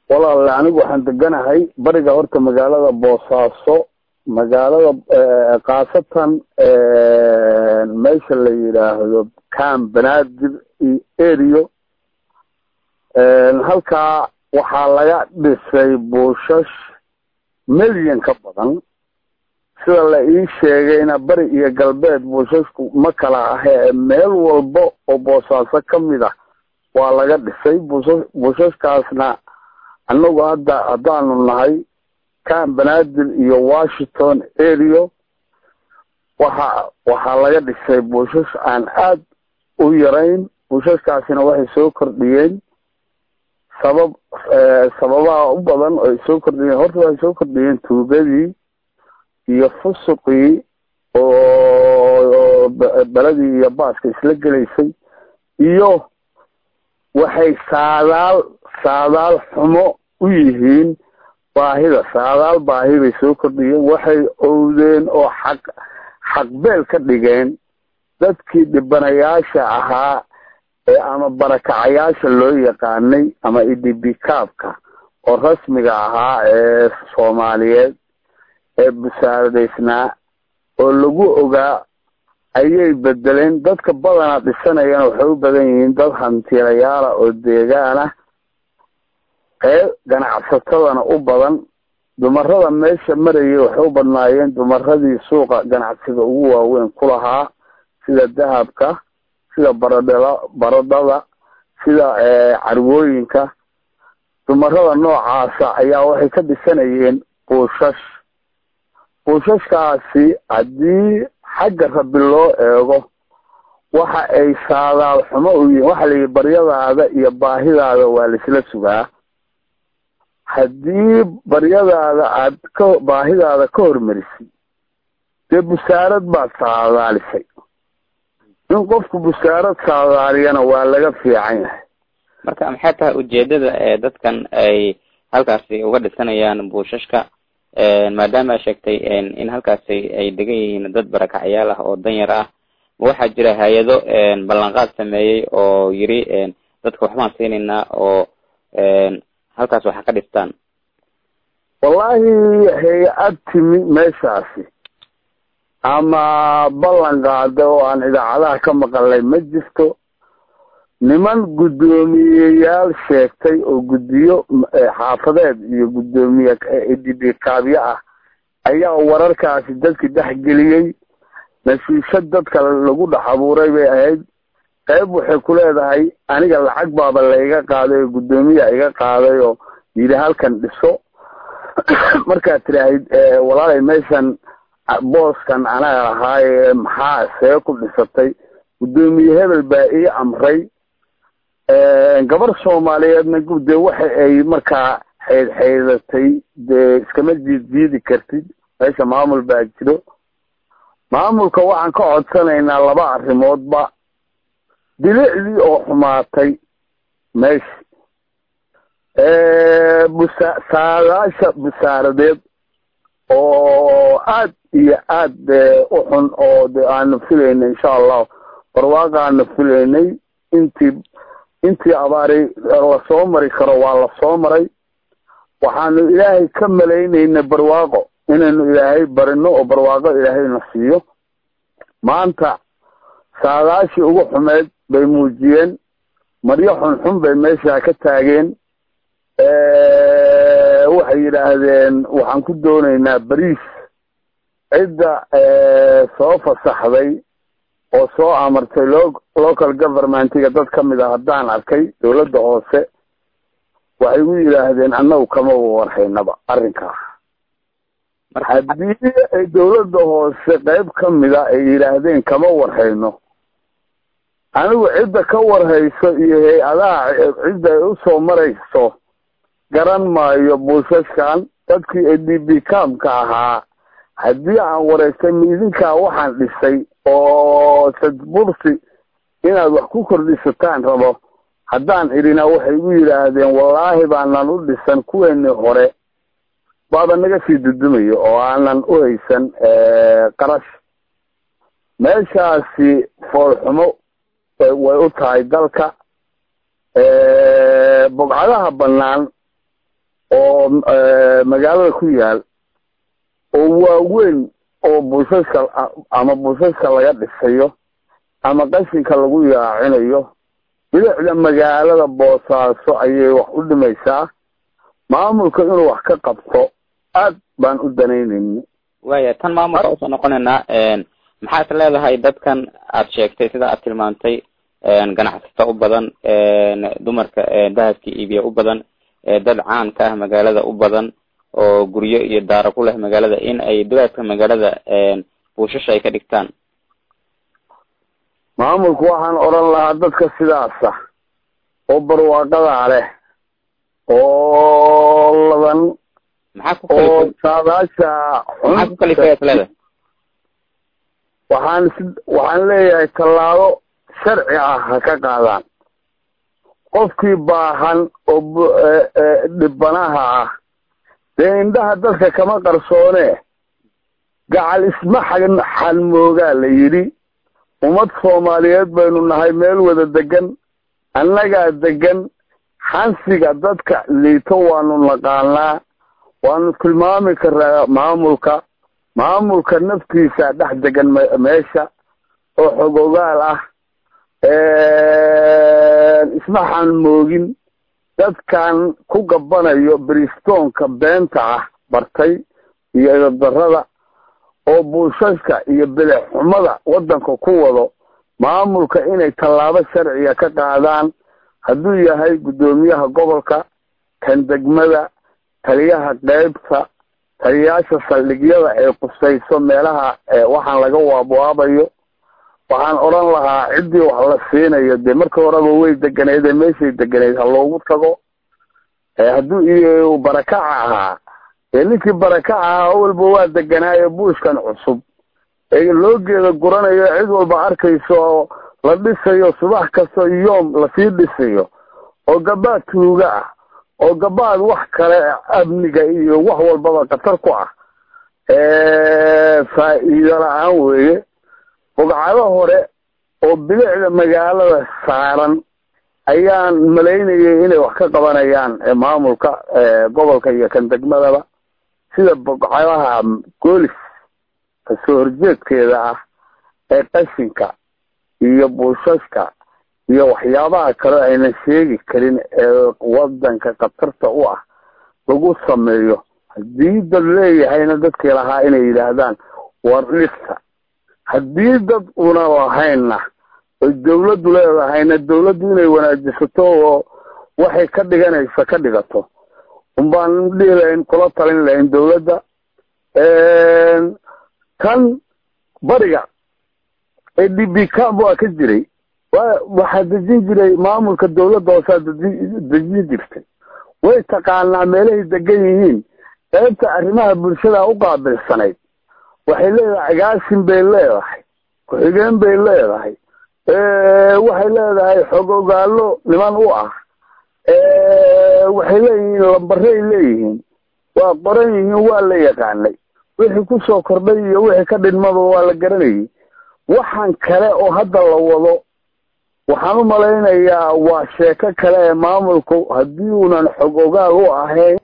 walaale anigu waxaan deganahay bariga horta magaalada boosaaso magaalada khaasatan meesha la yidhaahdo cam banaadir iyo erio halkaa waxaa laga dhisay buushash milyan ka badan sida la ii sheegayna bari iyo galbeed buushashku ma kala ahee meel walba oo boosaaso ka mid ah waa laga dhisay buusha buushashkaasna annagu hadda haddaanu nahay cam banaadir iyo washington area waxa waxaa laga dhisay buushash aan aad u yarayn buushashkaasina waxay soo kordhiyeen sabab sababaha u badan oo ay soo kordhiyeen horta waxay soo kordhiyeen tuugadii iyo fusuqii oo beladii iyo baaska isla gelaysay iyo waxay saadaal saadaal xumo u yihiin baahida saadaal baahi bay soo kordhiyeen waxay owdeen oo xaq xaqbeel ka dhigeen dadkii dhibanayaasha ahaa ee ama barakacayaasha loo yaqaanay ama idibikaabka oo rasmiga ahaa ee soomaaliyeed ee busaaradaysnaa oo lagu ogaa ayay bedeleen dadka badanaa dhisanayana waxay u badan yihiin dad hantilayaala oo deegaan ah qeyb ganacsatadana u badan dumarada meesha marayay waxay u badnaayeen dumaradii suuqa ganacsiga ugu waaweyn ku lahaa sida dahabka sida baradhela baradhada sida carwooyinka dumarada noocaasa ayaa waxay ka dhisanayeen buushash buushashkaasi haddii xagga rabi loo eego waxa ay saadaal xumo u yihiin waxa layihi baryadaada iyo baahidaada waa laisla sugaa haddii baryadaada aad ka baahidaada ka hormarisay dee busaarad baad saadaalisay in qofku busaarad saadaaliyana waa laga fiican yahay marka maxay tahay ujeedada ee dadkan ay halkaasi uga dhisanayaan buushashka maadaama a sheegtay in halkaasi ay degan yihiin dad barakacyaal ah oo danyar ah ma waxaa jira hay-ado ballanqaad sameeyey oo yiri dadka waxbaan siinaynaa oo halkaas waxa ka dhistaan wallaahi hay-ad timi meeshaasi ama ballan qaada oo aan idaacadaha ka maqalnay ma jirto niman guddoomiyeyaal sheegtay oo guddiyo xaafadeed iyo guddoomiye idibikaabyo ah ayaa wararkaasi dadki dhexgeliyey nasiishad dadka lagu dhex abuuray bay ahayd qayb waxay ku leedahay aniga lacag baaba laiga qaaday oo guddoomiya iga qaaday oo yidhi halkan dhiso markaad tidhaahid walaalay meeshan booskan anaga lahaaye maxaa see ku dhisatay guddoomiye hebel baa ii amray gabar soomaaliyeedna dee waxa ay markaa xeyd xeydatay dee iskama jiid jiidi kartid meesha maamul baa jiro maamulka waxaan ka codsanaynaa laba arrimoodba bilicdii oo xumaatay meesha busa saadaasha busaaradeed oo aad iyo aad u xun oo de aanu filaynay insha allahu barwaaqa aanu filaynay intii intii abaari lasoo mari karo waa lasoo maray waxaanu ilaahay ka malaynayna barwaaqo inaynu ilaahay barino oo barwaaqo ilaahayna siiyo maanta saadaashii ugu xumeyd bay muujiyeen maryo xunxun bay meesha ka taageen waxay yidhaahdeen waxaan ku doonaynaa bariis cidda soo fasaxday oo soo amartay lo local governmentiga dad ka mid a haddaan arkay dawladda hoose waxay gu yidhaahdeen annagu kama warhaynaba arrinkaa haddii ay dawladda hoose qayb ka mida ay yidhaahdeen kama warhayno anigu cidda ka warhayso iyo hay-adaha cidda ay usoo marayso garan maayo buushashkan dadkii edibikaamka ahaa haddii aan wareystay miidinkaa waxaan dhisay oo sadbursi inaad wax ku kordhisataan rabo haddaan idhina waxay igu yidhaahdeen wallaahi baanan u dhisan kuweenii hore baaba naga sii dudumayo oo aanan u haysan qarash meeshaasi foolxumo way u tahay dalka bogcadaha bannaan oo magaalada ku yaal oo waaweyn oo buusaska ama buusaska laga dhisayo ama qashinka lagu yaacinayo bilicda magaalada boosaaso ayay wax u dhimaysaa maamulka inuu wax ka qabto aad baan u danaynayna waya tan maamulka usoo noqonaynaa maxaa is leedahay dadkan aad sheegtay sida aad tilmaantay ganacsata u badan dumarka dahabka iibiya u badan dad caan ka ah magaalada u badan oo guryo iyo daaro ku leh magaalada in ay dugaadka magaalada buushasha ay ka dhigtaan maamulku waxaan odhan lahaa dadka sidaasa oo barwaaqadaa leh oo laban maxaa ku oo kalifay saadaasha maxaa ku kalifay is leedahay waxaan si waxaan leeyahay tallaabo sharci ah ha ka qaadaan qofkii baahan oo bu- ee- ee dhibanaha ah dee indhaha dadka kama qarsoone gacal isma xan xanmoogaa la yidhi ummad soomaaliyeed baynu nahay meel wada degan annagaa degan xansiga dadka liito waanu naqaanaa waanu tilmaami karaa maamulka maamulka naftiisa dhex degan me- meesha oo xogogaal ah isma xanmoogin dadkan ku gabanayo bristoonka beenta ah bartay iyo idadarada oo buushaska iyo bidix xumada waddanka ku wado maamulka inay tallaabo sharciga ka qaadaan hadduu yahay guddoomiyaha gobolka kan degmada taliyaha qeybta taliyayaasha saldhigyada ee qusayso meelaha waxaan laga waabwaabayo waxaan odhan lahaa ciddii wax la siinayo dee marka horeba way deganeyd ee meeshay deganeyd ha loogu tago hadduu iyo barakaca ahaa dee ninkii barakaca ahaa awalba waa deganaayo buushkan cusub ee loo geeda guranayo cid walba arkayso oo la dhisayo subax kasta yoom lasii dhisayo oo gabaad tuuga ah oo gabaad wax kale amniga iyo wax walbaba khatar ku ah faa'iido la-aan weeye bogcado hore oo bilicda magaalada saaran ayaan malaynayay inay wax ka qabanayaan maamulka gobolka iyo kan degmadaba sida bogcadaha goolis kasoo horjeedkeeda ah ee qashinka iyo buushaska iyo waxyaabaha kale aynan sheegi karin ee wadanka khatarta u ah lagu sameeyo haddii dad leeyahayna dadkii lahaa inay yidhaahdaan war dhista haddii dad una lahaynna oy dawladdu leedahayna dawladdu inay wanaajisato oo waxay ka dhiganaysa ka dhigato unbaan dhihi lahayn kula talin lahayn dawladda kan bariga ee d b camp waa ka jiray wa waxaa dejin jiray maamulka dawladda hoosaa dejin jirtay way taqaanaa meelahay degan yihiin qaybta arrimaha bulshada u qaabilsanayd waxay leedahay agaasin bay leedahay ku-xigeen bay leedahay waxay leedahay xog ogaalo niman u ah waxay leeyihiin lambaray leeyihiin waa qoran yihiin waa la yaqaanay wixii kusoo kordhay iyo wixii ka dhinmaba waa la garanayay waxaan kale oo hadda la wado waxaan u malaynayaa waa sheeko kale ee maamulku haddii uunan xog ogaal u ahayn